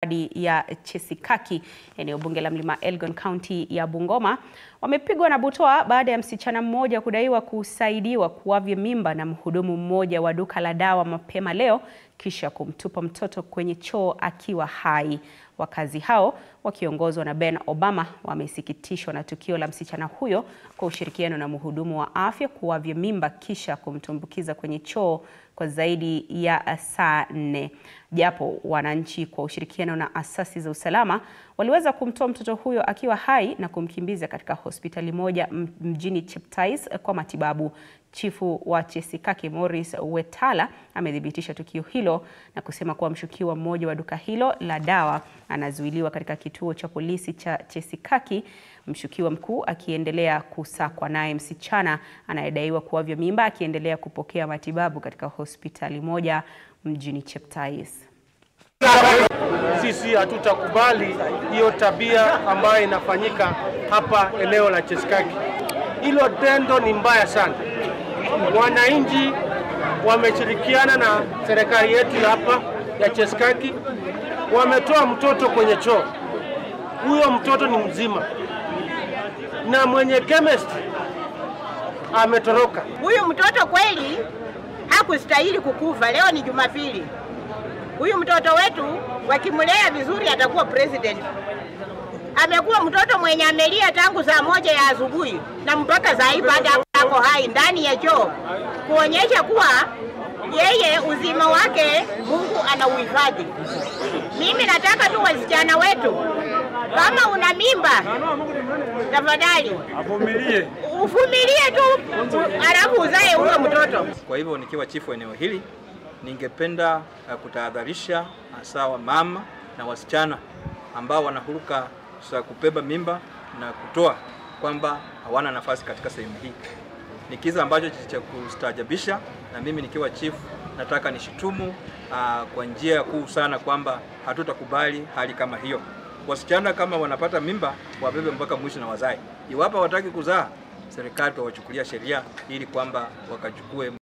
wadi ya Chesikaki, eneo bunge la Mlima Elgon, kaunti ya Bungoma, wamepigwa na butwaa baada ya msichana mmoja kudaiwa kusaidiwa kuavya mimba na mhudumu mmoja wa duka la dawa mapema leo kisha kumtupa mtoto kwenye choo akiwa hai. Wakazi hao wakiongozwa na Ben Obama wamesikitishwa na tukio la msichana huyo kwa ushirikiano na mhudumu wa afya kuavya mimba kisha kumtumbukiza kwenye choo kwa zaidi ya saa nne. Japo wananchi kwa ushirikiano na asasi za usalama waliweza kumtoa mtoto huyo akiwa hai na kumkimbiza katika hospitali moja mjini Cheptais kwa matibabu. Chifu wa Chesikaki Morris Wetala amethibitisha tukio hilo na kusema kuwa mshukiwa mmoja wa duka hilo la dawa anazuiliwa katika kituo cha polisi cha Chesikaki, mshukiwa mkuu akiendelea kusakwa, naye msichana anayedaiwa kuavya mimba akiendelea kupokea matibabu katika hospitali moja mjini Cheptais. Sisi hatutakubali hiyo tabia ambayo inafanyika hapa eneo la Chesikaki. Hilo tendo ni mbaya sana. Wananchi wameshirikiana na serikali yetu hapa ya Chesikaki, wametoa mtoto kwenye choo. Huyo mtoto ni mzima na mwenye chemist ametoroka. Huyu mtoto kweli hakustahili kukufa. Leo ni Jumapili. Huyu mtoto wetu wakimlea vizuri atakuwa president. Amekuwa mtoto mwenye amelia tangu saa moja ya asubuhi na mpaka saa hii bado ako hai ndani ya choo, kuonyesha kuwa yeye uzima wake Mungu anauhifadhi. Mimi nataka tu wasichana wetu, kama una mimba, tafadhali Avumilie. uvumilie tu, alafu uzae huyo mtoto. Kwa hivyo nikiwa chifu eneo hili, ningependa uh, kutahadharisha hasa wa mama na wasichana ambao wanahuruka za kubeba mimba na kutoa kwamba hawana nafasi katika sehemu hii. Ni kisa ambacho cha kustaajabisha, na mimi nikiwa chifu nataka nishitumu uh, kwa njia kuu sana kwamba hatutakubali hali kama hiyo. Wasichana kama wanapata mimba wabebe mpaka mwisho na wazae. Iwapo hawataki kuzaa, serikali tawachukulia sheria ili kwamba wakachukue